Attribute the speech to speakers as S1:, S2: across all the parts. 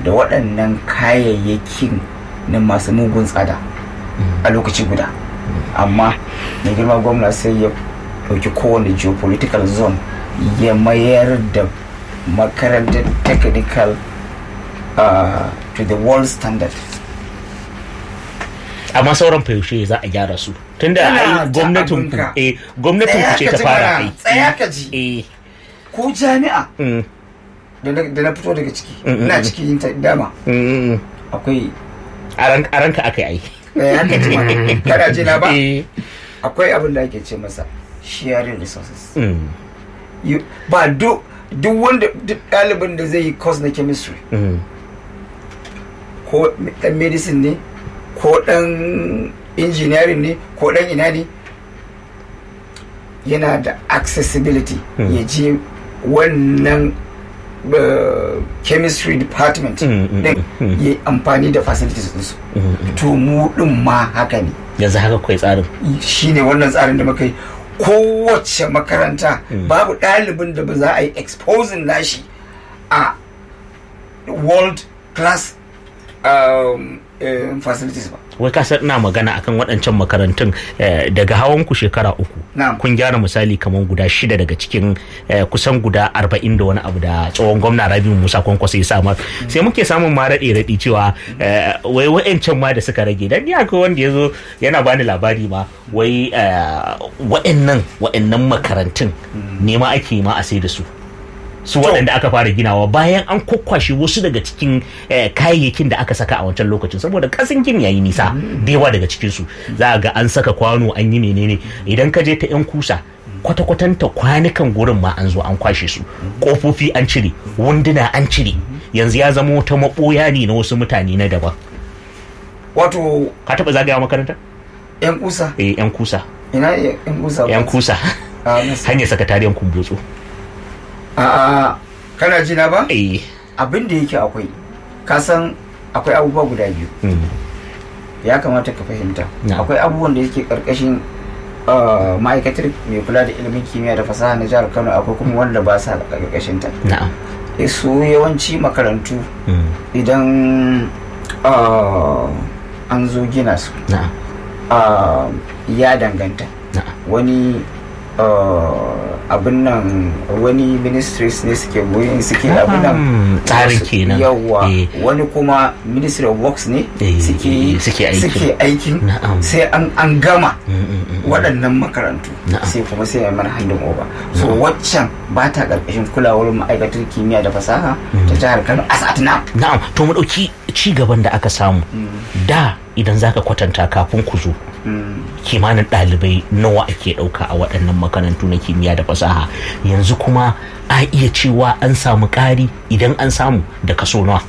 S1: da waɗannan kayayyakin na masu mugun tsada a lokaci guda amma mai girma gwamna sai ya ɗauki kowane geopolitical zone ya mayar da makarantar technical uh, to the world standard
S2: amma sauran yaushe za a gyara su tunda ai gwamnatin ku eh gwamnatin ku ce ta fara ai
S1: tsaya ka ji
S2: eh
S1: ku jami'a
S2: mm,
S1: da na da na fito daga ciki
S2: Mm, mm,
S1: ina
S2: mm.
S1: cikin ta dama
S2: mm, mm.
S1: akwai
S2: a ran- a ranka aka yi ai
S1: tsaya ka ji ma kana ji na ba
S2: eh
S1: akwai abin da ake ce masa sharing resources
S2: mm,
S1: You- ba duk duk wanda duk ɗalibin da zai yi course na chemistry
S2: mm,
S1: ko dan medicine ne ko dan engineering ne ko dan ina ne yana da accessibility
S2: Mm.
S1: ya je wannan uh, chemistry department
S2: Mm, mm,
S1: din
S2: mm.
S1: ya yi amfani da facilities ɗinsu
S2: mm, mm.
S1: to mu ɗin ma haka ne
S2: yanzu haka kai tsarin
S1: shine wannan tsarin da muka yi kowace makaranta
S2: Mm.
S1: babu ɗalibin da ba za a yi exposing nashi a world class um, um, facilities ba
S2: wai ka san ina magana akan waɗancan makarantun eh, daga hawan ku shekara uku
S1: Na'am.
S2: kun gyara misali kamar guda shida daga cikin eh, kusan guda arba'in da wani abu da tsohon gwamna rabiu musa kwankwaso ya samar sai muke samun ma raɗe raɗi cewa eh, wai wa'ancan ma da suka rage dan ni akwai wanda ya zo yana bani labari ma wai eh, wa'annan wa'annan makarantun ne ma ake ma a sai da su su waɗanda aka fara ginawa bayan an kwakwashe wasu daga cikin eh, kayayyakin da aka saka a wancan lokacin saboda kasan gini yayi nisa da yawa daga cikin su za a ga an saka kwano an yi menene idan ka je ta yan kusa kwata-kwatanta kwanukan gurin ma an zo an kwashe su kofofi an cire wunduna an cire yanzu ya zama wata maɓoya ne na wasu mutane na daban
S1: wato
S2: ka taɓa zagaya makaranta
S1: yan kusa
S2: eh yan kusa
S1: ina ne yan kusa
S2: yan kusa
S1: a nasa-
S2: hanyar sakatariyan kumbutsu
S1: a a kana ji na ba
S2: eh
S1: abin da yake akwai ka san akwai abubuwa guda biyu
S2: mm,
S1: ya kamata ka fahimta
S2: Na'am.
S1: akwai abubuwan da yake karkashin uh, ma'aikatar mai kula da ilimin kimiyya da fasaha na jihar kano akwai kuma wanda ba sa karkashin ta
S2: na'am
S1: Eh, su yawanci makarantu
S2: mm,
S1: idan uh, an zo gina su
S2: na'am
S1: uh, ya danganta
S2: na'am
S1: wani uh, abin nan wani ministries ne suke goyin suke abin nan
S2: Hmm, tsarin
S1: wasu-
S2: kenan.
S1: yawwa
S2: Eh.
S1: wani kuma ministry of works ne
S2: Eh,
S1: suke
S2: eh, suke aikin.
S1: suke aikin
S2: Na'am.
S1: sai an an gama
S2: Mm, mm, mm, mm.
S1: waɗannan makarantu
S2: Na'am.
S1: sai kuma sai a mana handin over so waccan ba ta ƙarƙashin kulawar ma'aikatar kimiyya da fasaha ta jihar kano as at now
S2: na'am to mu ɗauki ci gaban da aka samu da idan zaka kwatanta kafin ku zo
S1: Mm.
S2: kimanin ɗalibai nawa ake ɗauka a waɗannan makarantu na kimiyya da fasaha yanzu kuma a iya cewa an samu ƙari idan an samu da kaso nawa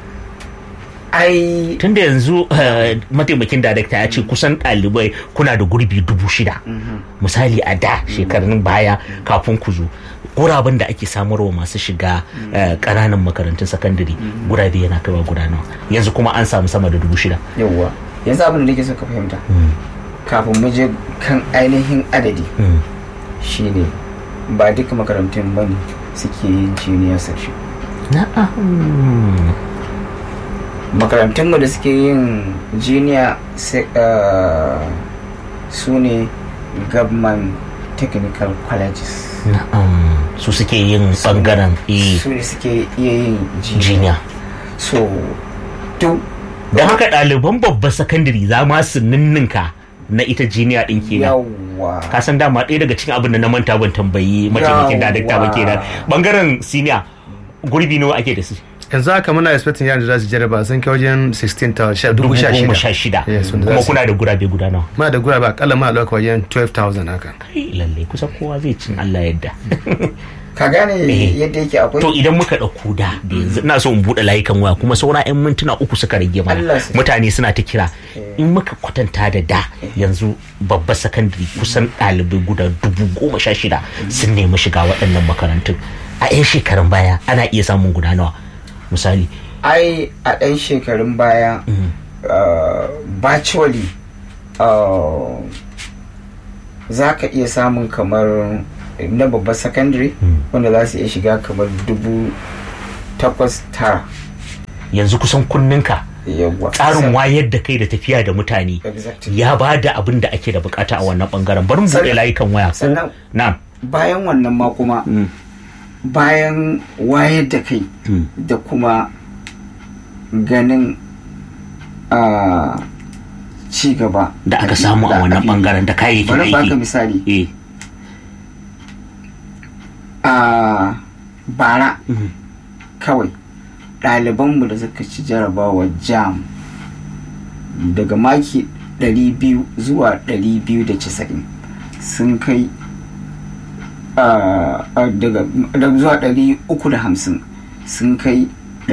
S1: ai
S2: tunda yanzu eh, mataimakin darakta ya ce kusan ɗalibai kuna da gurbi dubu shida misali a da shekarun baya kafin ku zo guraben da ake samarwa masu shiga eh, ƙananan makarantun sakandare gurabe yana kaiwa guda nawa yanzu kuma an samu sama da dubu shida
S1: yawwa yanzu abin da nake so ka fahimta kafin mu je kan ainihin adadi
S2: Mm.
S1: shine ba duka makarantun bane suke yin junior section
S2: na'am
S1: makarantun da suke yin junior se- uh, su ne government technical colleges
S2: na'am su suke yin bangaren eh,
S1: su ne suke iya yin junior
S2: jiniya
S1: so duk
S2: don haka ɗaliban babban sakandare za ma su ninninka na ita jiniya ɗin kenan
S1: yawwa
S2: ka san dama ɗaya daga cikin abin da na manta ban tambayi mataimakin darakta ba kenan bangaren siniya gurbi nawa ake da su
S3: yanzu haka muna expecting yaran da za su jarraba sun kai wajen 16 ta sha- dubu sha
S2: goma
S3: shida
S2: sha shida
S3: Yes, wanda za
S2: kuma
S3: su-
S2: kuna da gurabe guda nawa
S3: muna da gura ba akalla muna ɗauka wajen 12,000 haka
S2: kai lalle kusan kowa zai cin Allah yadda
S1: ka gane
S2: Eh.
S1: yadda yake akwai
S2: to idan muka ɗauko da da yanzu ina so in buɗe layukan waya kuma saura 'yan mintuna uku suka rage mana
S1: Allah sai.
S2: mutane suna ta kira in muka kwatanta da da yanzu babbar sakandare kusan ɗalibai guda dubu goma sha shida sun nemi shiga waɗannan makarantun a 'yan shekarun baya ana iya samun guda nawa misali
S1: ai a ɗan shekarun baya uh, virtually uh, za ka iya samun kamar na babbar secondary wanda za su iya shiga kamar dubu takwas tara
S2: yanzu kusan kunninka
S1: yawwa
S2: tsarin wayar da kai da tafiya da mutane
S1: Exactly.
S2: ya ba da abin da ake da bukata a wannan bangaren bari mu buɗe
S1: Sannan-
S2: layukan waya ko
S1: sannan-
S2: na'am
S1: bayan wannan ma kuma bayan wayar da kai da kuma ganin a ci gaba
S2: da aka samu a wannan bangaren da kayayyakin
S1: bari baka
S2: aiki
S1: misali
S2: eh
S1: a bara kawai ɗalibanmu da suka ci jarabawa jam daga maki 200 zuwa 290 sun kai ah, ah, daga daga zuwa 350 sun kai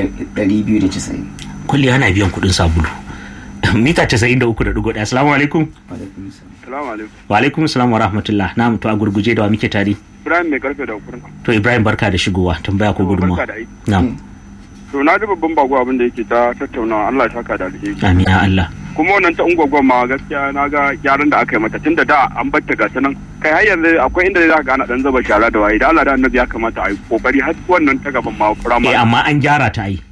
S1: 290
S2: kulli ana biyan kuɗin sabulu mita 93.1 assalamu alaikum
S1: Alaikum salam.
S4: Salamu alaikum.
S2: wa alaikum salam wa rahmatullah na'am to a gurguje da wa muke tare
S4: Ibrahim mai karfe da kurna.
S2: to ibrahim barka da shigowa tambaya ko gudunmawa
S4: Barka da aiki.
S2: na'am
S4: To na ji babban bago abin da yake ta tattaunawa Allah ya saka da alheri.
S2: amin ya allah
S4: Kuma wannan ta ungwagwan ma gaskiya na ga gyaran da aka yi mata tunda da an batta ga ta nan. Kai har yanzu akwai inda za ka gana dan zaba shara da waye da Allah da annabi ya kamata a yi kokari har wannan ta gaban ma
S2: eh
S4: firamare.
S2: amma an gyara ta ai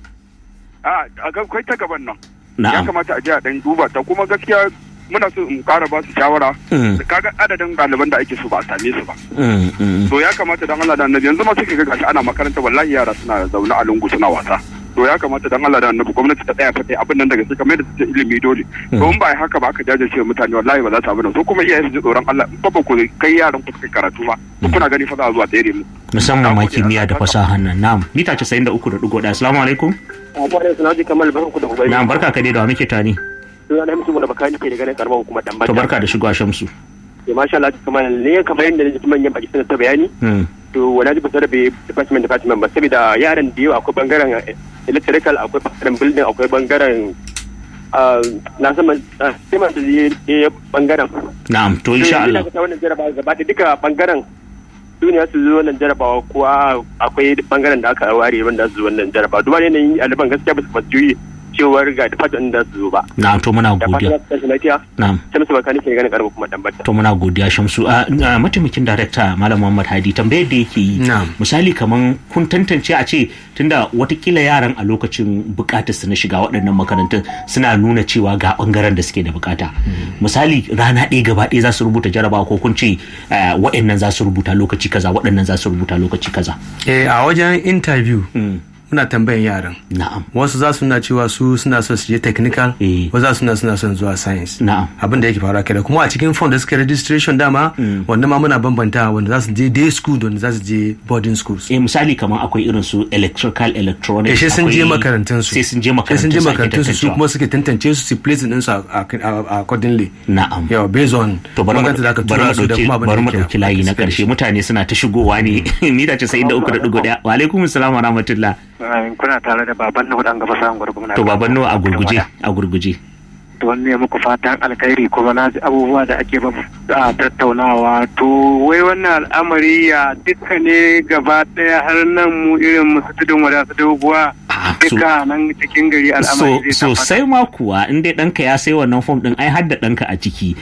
S4: A akwai ta gaban nan. Ya
S2: na'am
S4: kamata a je a dan duba ta kuma gaskiya muna so in kara ba su shawara.
S2: Mm.
S4: Kaga adadin ɗaliban da ake so ba a same su ba.
S2: Mm, mm,
S4: to ya kamata dan Allah da annabi yanzu ma suke ga gashi ana makaranta wallahi yara suna zaune a lungu suna wasa to ya kamata dan Allah da annabi gwamnati ta tsaya fa ta yi abin nan daga sai kamar da ta ilimi dole to in ba ai haka ba aka jajirce wa mutane wallahi ba za su abin nan so kuma iyaye su ji tsoron Allah in fa ba ku kai yaran ku kai karatu ba to kuna gani fa za a zuwa tsere mu
S2: musamman ma
S4: Na gode,
S2: kimiyya da
S4: Allah ya
S2: fasaha nan na'am mita 93.1 assalamu alaikum
S5: Abubuwan suna ji kamar barku da ubari.
S2: na'am barka ka dai da wa muke tare
S5: Suna na mutum da bakani ke da ganin karamar hukumar dan
S2: to barka da shigowa shamsu
S5: Ya masha Allah kamar ne kamar yadda nake manyan baki suna ta bayani.
S2: Mm,
S5: To wala ji basara bai department department ba saboda yaran da yawa akwai bangaren electrical akwai bangaren building akwai bangaren ah, na san man- ah, sai man da ya bangaren.
S2: na'am to insha Allah
S5: To, yanzu ina ga wannan jarabawa gaba da duka bangaren duniya su zo wannan jarabawa kuwa akwai bangaren da aka ware wanda su zo wannan jarabawa duba ne yanayin ɗaliban gaskiya ba su fasiyoyi cewar ga department da su zo ba.
S2: na'am to muna
S5: Da fatan
S2: godiya
S5: za su tashi lafiya.
S2: na'am
S5: sai musu bakani ke ganin karamar kuma dan bata
S2: to muna godiya shamsu a a mataimakin darakta malam muhammad hadi tambayar da yake yi
S3: Na'am.
S2: misali kaman kun tantance a ce tunda watakila yaran a lokacin bukatar su na shiga waɗannan makarantun suna nuna cewa ga bangaren da suke da bukata misali rana ɗaya gaba ɗaya za su rubuta jarabawa ko kun ce eh, waɗannan za su rubuta lokaci kaza waɗannan za su rubuta lokaci kaza
S3: eh a wajen interview
S2: Mm,
S3: muna tambayan yaran
S2: na'am
S3: wasu za su na cewa su suna son su je technical
S2: Eh.
S3: wasu za su na suna son zuwa science
S2: na'am
S3: abin da yake faruwa kenan kuma a cikin form da suka registration dama wanda ma muna bambanta wanda za su je day school da wanda za su je boarding schools
S2: eh misali kamar akwai irin su electrical electronics
S3: Eh, sai sun je
S2: akwai-
S3: makarantun su
S2: sai sun je
S3: sai
S2: makarantun
S3: sun je
S2: ake
S3: makarantun su su
S2: tantancewa.
S3: kuma suke tantance su su place din su a- a- a- accordingly
S2: na'am
S3: yawa based on
S2: to bari mu
S3: makarantar da aka
S2: bari mu
S3: tura su da
S2: dauki
S3: kuma abin
S2: bari mu
S3: da
S2: dauki layi na karshe mutane suna ta shigowa ne mita 93.1 wa alaikum assalam wa rahmatullah
S6: kuna tare da baban na hudan gaba samun gwargwamna
S2: to baban nawa a gurguje a gurguje
S6: to wanne muku fatan alkhairi kuma na ji abubuwa da ake ba a tattaunawa to wai wannan al'amari ya duka ne gaba daya har nan mu irin musu tudun wada su doguwa
S2: Ah, so-
S6: duka nan cikin gari
S2: so
S6: al'amari zai tabbata.
S2: sosai ma kuwa in dai ɗanka ya sai wannan fom ɗin ai har da ɗanka a ciki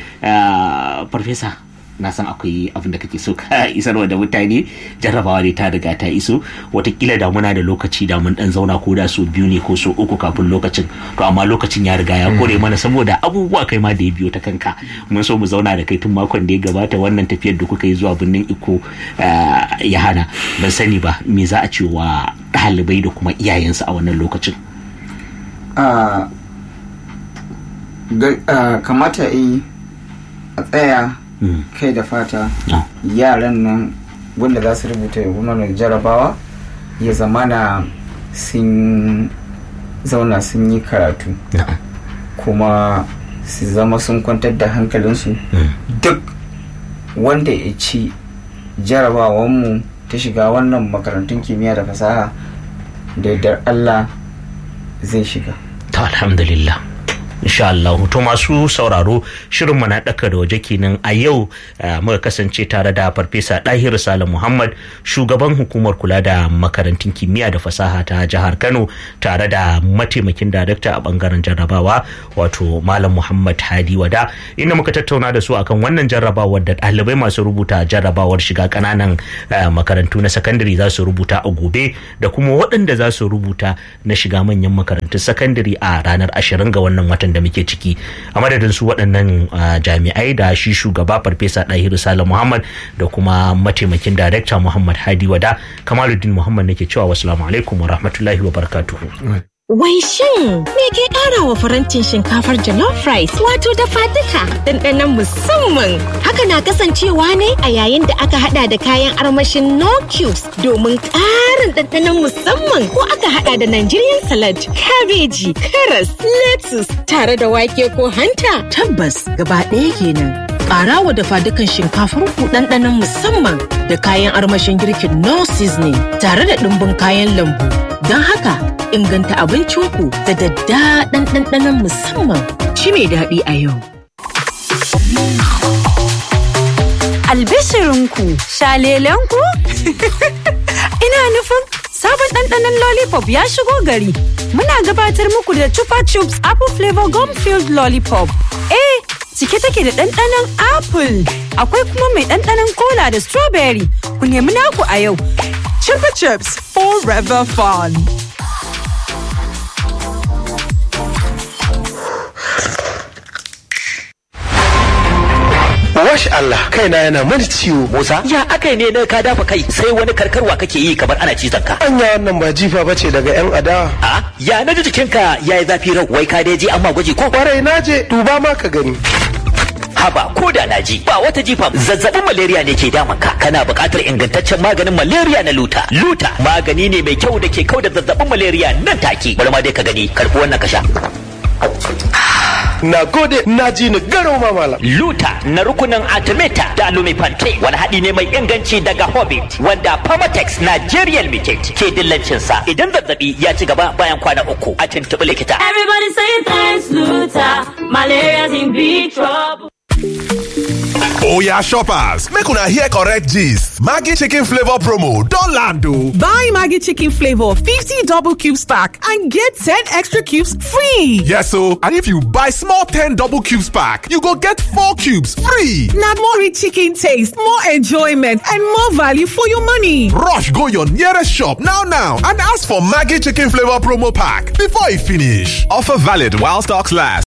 S2: Ah, farfesa na san akwai abin da kake so ka isarwa da mutane jarrabawa ne ta riga ta iso watakila da muna da lokaci da mun dan zauna ko da so biyu ne ko so uku kafin lokacin to amma lokacin ya riga ya kore mana saboda abubuwa kai ma da ya biyo ta kanka mun so mu zauna da kai tun makon da ya gabata wannan tafiyar da kuka yi zuwa birnin iko ah, ya hana ban sani ba me za a ce wa ɗalibai da kuma iyayensu a wannan lokacin
S1: a ga- a, kamata yi a tsaya
S2: Mm.
S1: kai da fata
S2: No.
S1: yaran nan wanda za su rubuta wannan jarabawa ya zamana sun zauna sun yi karatu
S2: Na'am.
S1: kuma su zama sun kwantar da hankalinsu duk wanda ya ci jarabawanmu ta shiga wannan makarantun kimiyya da fasaha da yardar allah zai shiga
S2: To alhamdulillah insha Allah to masu sauraro shirin mu na daka da waje kenan a yau muka kasance tare da farfesa Dahir Salim Muhammad shugaban hukumar kula da makarantun kimiyya da fasaha ta jihar Kano tare da mataimakin darakta a bangaren jarrabawa wato Malam Muhammad Hadi Wada inda muka tattauna da su akan wannan jarrabawar da ɗalibai masu rubuta jarrabawar shiga ƙananan makarantu na sakandare za su rubuta a gobe da kuma waɗanda za su rubuta na shiga manyan makarantun sakandare a ranar ashirin ga wannan watan da muke ciki a madadin su waɗannan jami'ai da shi shugaba farfesa ɗahiru salam muhammad da kuma mataimakin darekta muhammad hadi wada kamaluddin muhammad nake cewa wasu alaikum wa rahmatullahi wa barakatuhu
S7: Wai shin me ke ƙara wa farantin shinkafar jollof rice wato dafa duka ɗanɗanon musamman. Haka na kasancewa ne a yayin da aka hada da kayan armashin no cubes domin ƙarin ɗanɗanon musamman ko aka hada da Nigerian salad, kabeji, karas, lettuce tare da wake ko hanta.
S8: Tabbas gaba ɗaya kenan. Ƙara wa dafa dukan shinkafar ku ɗanɗanon musamman da kayan armashin girkin no seasoning tare da ɗumbin kayan lambu. Don haka inganta abincinku da daddaɗan ɗanɗanon musamman shi mai daɗi a yau.
S9: Albishirinku, shalelenku? Ina nufin sabon ɗanɗanon lollipop ya shigo gari. Muna gabatar muku da Chupa Chups Apple Flavor Gum Filled Lollipop. Eh, cike take da ɗanɗanon apple. Akwai kuma mai ɗanɗanon cola da strawberry. Ku nemi naku a yau.
S10: Chupa Chups Forever Fun.
S11: Wash Allah kaina yana mani ciwo.
S12: Musa ya akai ne na ka dafa kai sai wani karkarwa kake yi kamar ana cizon ka.
S11: Anya wannan ba jifa bace daga yan adawa.
S12: A ya na ji jikinka yayi zafi rau wai ka dai je amma gwaji ko
S11: kwarai na je duba ma ka gani.
S12: haba ko da na ji ba wata jifa zazzabin malaria ne ke damun ka kana buƙatar ingantaccen maganin malaria na luta luta magani ne mai kyau da ke kau da zazzabin malaria nan take bari ma dai ka gani karfi wannan ka sha
S11: Na gode na ji ni garau ma malam.
S12: Luta na rukunin Artemata da Lumifante wani haɗi ne mai inganci daga Hobbit wanda Pharmatex Nigerian Limited ke dillancin sa idan zazzabi ya ci gaba bayan kwana uku a tuntuɓi likita.
S13: Everybody say thanks Luta, malaria's in big trouble.
S14: Oya shoppers, make una hear correct gist. Maggie chicken flavor promo don land o.
S10: Buy Maggie chicken flavor 50 double cubes pack and get 10 extra cubes free.
S14: Yes o, and if you buy small 10 double cubes pack, you go get 4 cubes free.
S10: Na more rich chicken taste, more enjoyment and more value for your money.
S14: Rush go your nearest shop now now and ask for Maggie chicken flavor promo pack before e finish. Offer valid while stocks last.